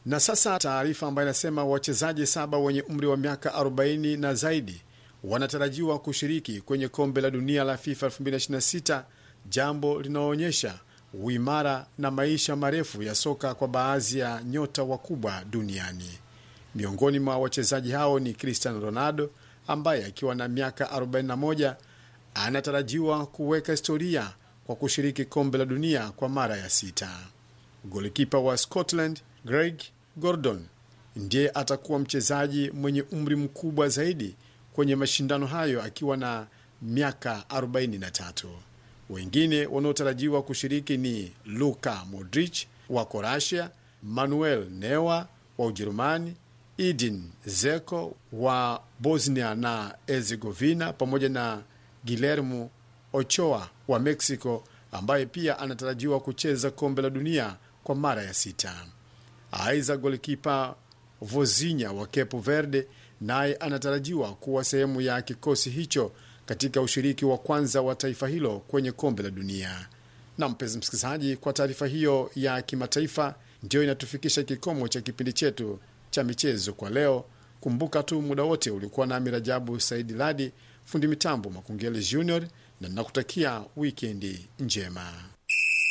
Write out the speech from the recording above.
Na sasa taarifa ambayo inasema wachezaji saba wenye umri wa miaka 40 na zaidi wanatarajiwa kushiriki kwenye kombe la dunia la FIFA 2026, jambo linaloonyesha uimara na maisha marefu ya soka kwa baadhi ya nyota wakubwa duniani. Miongoni mwa wachezaji hao ni Cristiano Ronaldo ambaye akiwa na miaka 41 anatarajiwa kuweka historia kwa kushiriki kombe la dunia kwa mara ya sita. Golikipa wa Scotland Greg Gordon ndiye atakuwa mchezaji mwenye umri mkubwa zaidi kwenye mashindano hayo akiwa na miaka 43. Wengine wanaotarajiwa kushiriki ni Luka Modric wa Croatia, Manuel Neuer wa Ujerumani, Edin Zeko wa Bosnia na Herzegovina pamoja na Guillermo Ochoa wa Mexico ambaye pia anatarajiwa kucheza kombe la dunia kwa mara ya sita. Aidha, golikipa Vozinha wa Cape Verde naye anatarajiwa kuwa sehemu ya kikosi hicho katika ushiriki wa kwanza wa taifa hilo kwenye kombe la dunia. Na mpenzi msikilizaji, kwa taarifa hiyo ya kimataifa, ndiyo inatufikisha kikomo cha kipindi chetu cha michezo kwa leo. Kumbuka tu muda wote ulikuwa nami Rajabu Saidi Ladi, fundi mitambo Makungeli Junior, na nakutakia wikendi njema.